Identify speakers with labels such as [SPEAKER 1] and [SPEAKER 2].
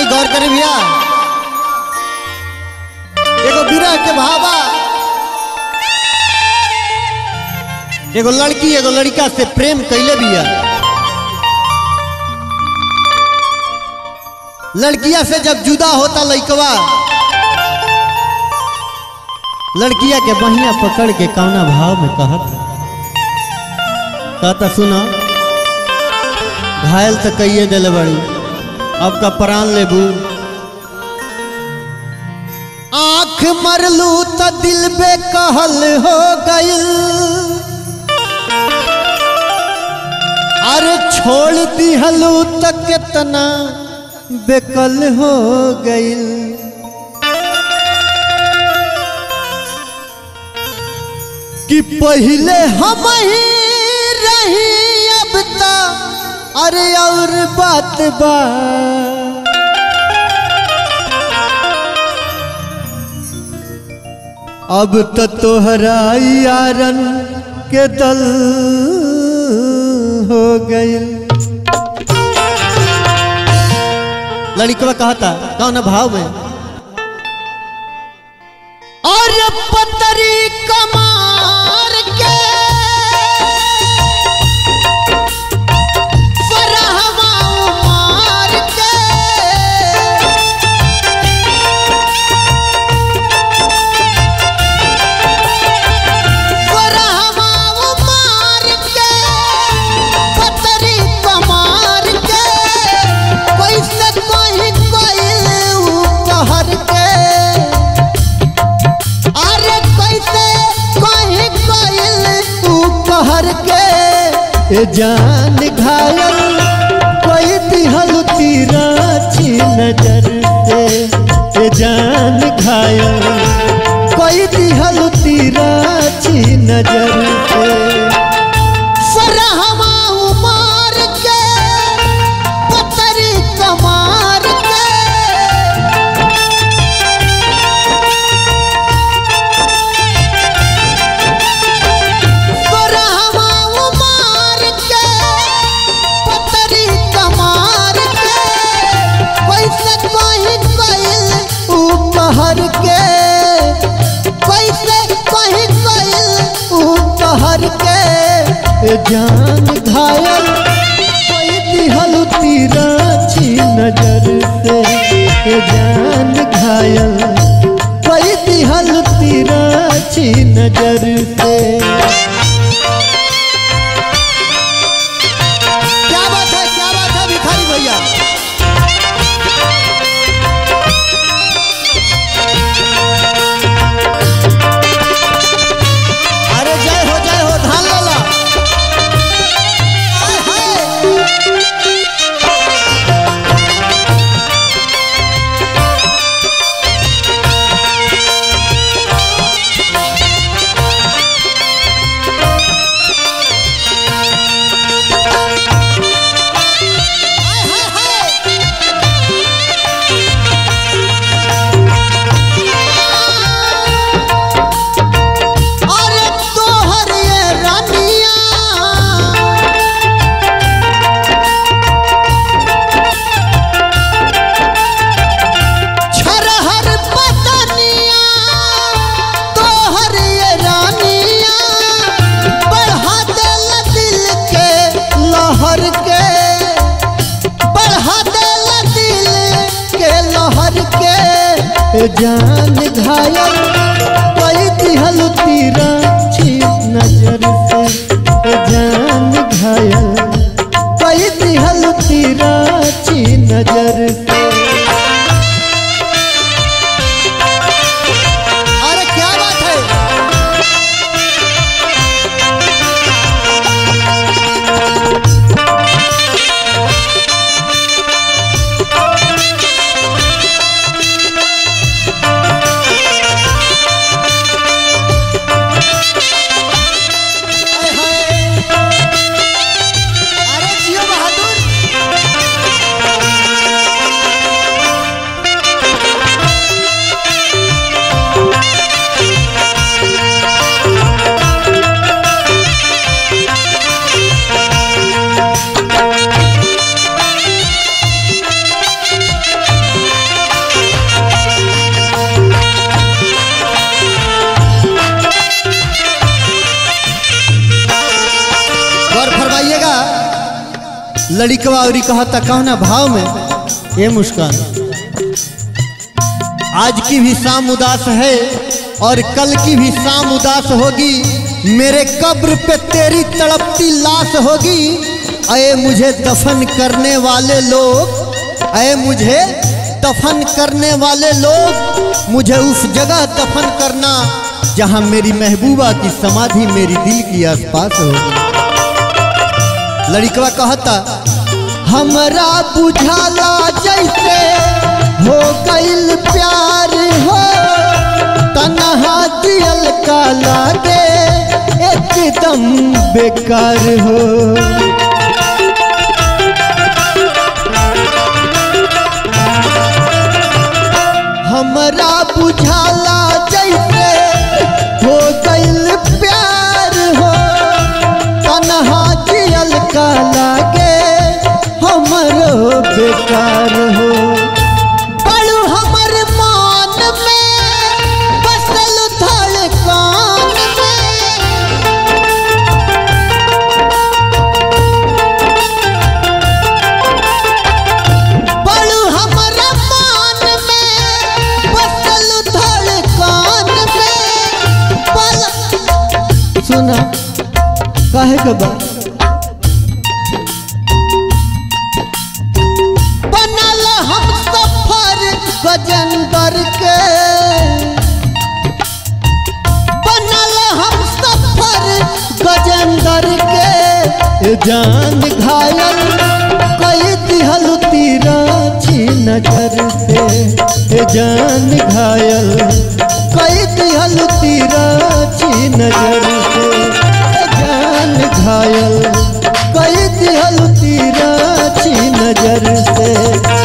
[SPEAKER 1] आई गौर करे भैया एगो विरह के भावा एगो लड़की एगो लड़का से प्रेम कैले बिया लड़किया से जब जुदा होता लइकवा लड़किया के बहिया पकड़ के कौना भाव में कहत कहता सुना घायल तो कहिए दिले बड़ी अब का प्राण लेबू आंख मरलू तो दिल बेकहल हो गइल अरे छोड़ दिहलू तो कितना बेकल हो गइल कि पहले हम ही रही अब ता अरे और बात बा अब तो तोहरा यारन के दल हो गइल लड़कवा कहता कौन भाव में और पतरी कमार के फरहवा उमार के फरहवा उमार के पतरी कमार के कैसे कोई कोइल कहर के अरे कैसे कोई कोइल कहर के ए जान घायल कोई दिहल तीरा छी नजर से ए जान घायल कोई दिहल तीरा छी नजर से फरहवा उमार के पतरी कमार के फरहवा उमार के पतरी कमार के कैसे कोई कोइल ऊ कहर के कैसे कोई कोइल ऊ कहर के ए जान घायल कोई दिहल तीरा छी नजर से ए जान घायल कोई दिहल तीरा छी नजर से क्या बात है क्या बात है भिखारी भैया अरे जय हो जय हो धान लाला हाय, हाय। हाय, हाय, हाय। अरे तोहर ये रानिया छरहर पतनिया तोहर ये रानिया बढ़ा देल दिल के लहर के बढ़ा देल दिल के लहर के जान घायल कोई दिहल तीरा छी नजर से जान घायल कोई दिहल तीरा छी नजर से अरे क्या बात है हाय, हाय। अरे जियो बहादुर लड़िकवा और कहता कहना भाव में ये मुस्कान आज की भी शाम उदास है और कल की भी शाम उदास होगी मेरे कब्र पे तेरी तड़पती लाश होगी अये मुझे दफन करने वाले लोग अये मुझे दफन करने वाले लोग मुझे उस जगह दफन करना जहां मेरी महबूबा की समाधि मेरी दिल की आसपास होगी लड़िकवा कहता हमरा बुझाला जैसे हो गईल प्यार हो तनहा दियल का लागे एकदम बेकार हो हमरा बुझाला जैसे हो गईल प्यार हो तनहा जियल का लागे हमरो बेकार हो बड़ू हमर मान में बसल धड़कान में बड़ू हमर मान में बसल धड़कान में पल सुना काहे के बा बनल हम सफर गजेंद्र के बनल हम सफर गजेंद्र के ए जान घायल कई दिहल तीरा छी नजर से ए जान घायल कई दिहल तीरा छी नजर से ए जान घायल कई दिहल तीरा छी नजर से